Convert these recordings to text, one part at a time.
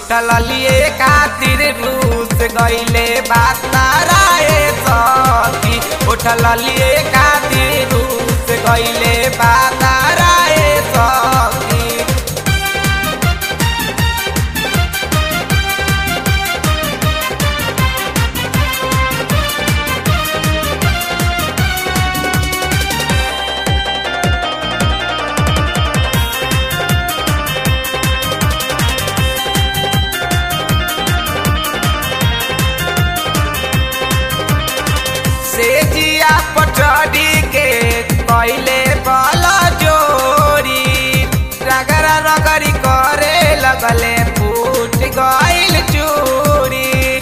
उठल लिए खातिर रूस गईले बाताराए सखी उठल लिए खातिर रूस गईले बाताराए सखी से जिया पटरी के कैले बल जोरी रगरा रगरी करे लगले फूट गइल चूरी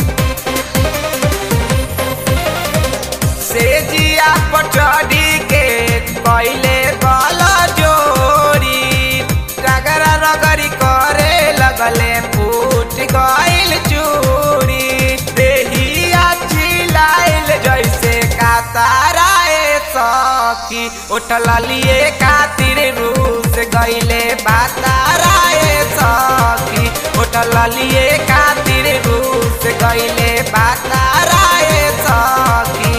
से जिया पटरी के कैले बल जोरी रगरा रगरी करे लगले फूट गइल चूरी देहिया छिलाइल जैसे काताराए सखी उठल लिए खातिर रूस गईले बाताराए सखी उठल लिए खातिर रूस गईले बाताराए सखी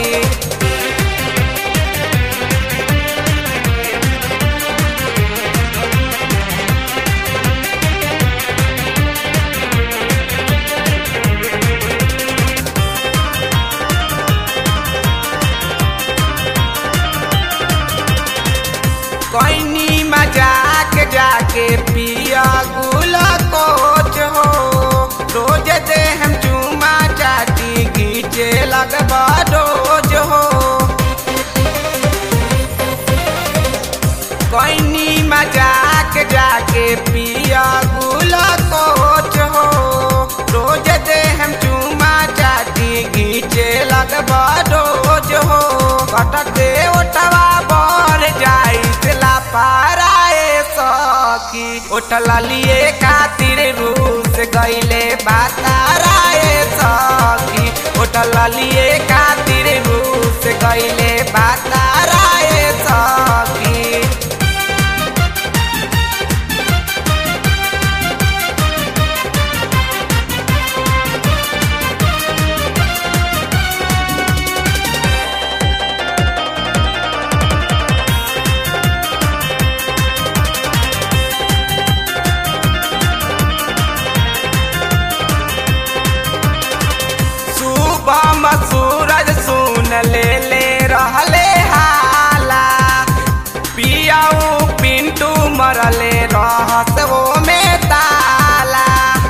कैनी मजाक जाके पिया गुला कोच हो रोज दे हम चूमा चाटी घीचे लगबा रोज हो कैनी मजाक जाके पिया गुला कोच हो रोज दे हम चूमा चाटी घीचे लगबा रोज हो कटके ओटवा बर जाई ला पाराए सखी उठल लिए खातिर रूस गईले बाताराए सखी उठल लिए खातिर रूस गईले बाताराए सखी सुबह में सूरज सुन ले ले रहले हाला पियाऊ पिंटू मरले रहस वो में ताला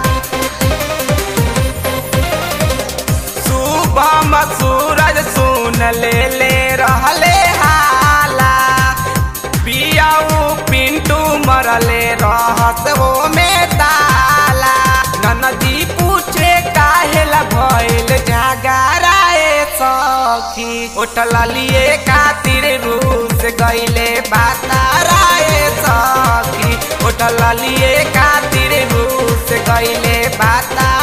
सुबह में सूरज सुन ले ले रहले हाला पियाऊ पिंटू मरले रहस वो में ताला ननदी पूछे काहेला भइल झगड़ाए सखी उठल लिए खातिर रूस गईले बाताराए सखी उठल लिए खातिर रूस गईले बाता